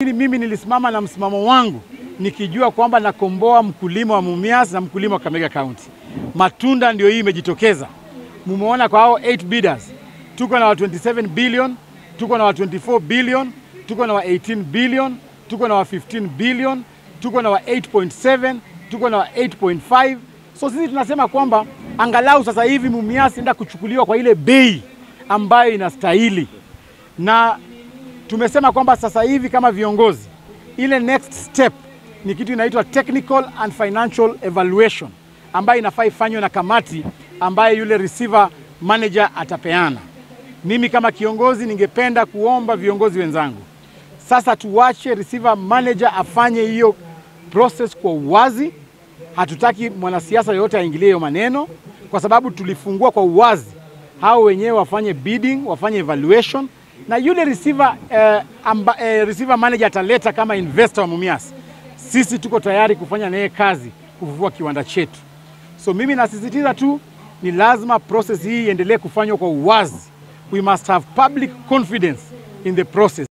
Mimi nilisimama na msimamo wangu nikijua kwamba nakomboa mkulima wa Mumias na mkulima wa Kakamega County. Matunda ndio hii imejitokeza. Mumeona kwa hao 8 bidders. Tuko na wa 27 billion, tuko na wa 24 billion, tuko na wa 18 billion, tuko na wa 15 billion, tuko na wa 8.7, tuko na wa 8.5. So sisi tunasema kwamba angalau sasa hivi Mumias enda kuchukuliwa kwa ile bei ambayo inastahili, na tumesema kwamba sasa hivi kama viongozi, ile next step ni kitu inaitwa technical and financial evaluation ambayo inafaa ifanywe na kamati ambayo yule receiver manager atapeana. Mimi kama kiongozi ningependa kuomba viongozi wenzangu sasa tuwache receiver manager afanye hiyo process kwa uwazi. Hatutaki mwanasiasa yoyote aingilie hiyo maneno, kwa sababu tulifungua kwa uwazi, hao wenyewe wafanye bidding, wafanye evaluation na yule receiver, eh, amba, eh, receiver manager ataleta kama investor wa Mumias. Sisi tuko tayari kufanya naye kazi kufufua kiwanda chetu. So mimi nasisitiza tu ni lazima process hii iendelee kufanywa kwa uwazi. We must have public confidence in the process.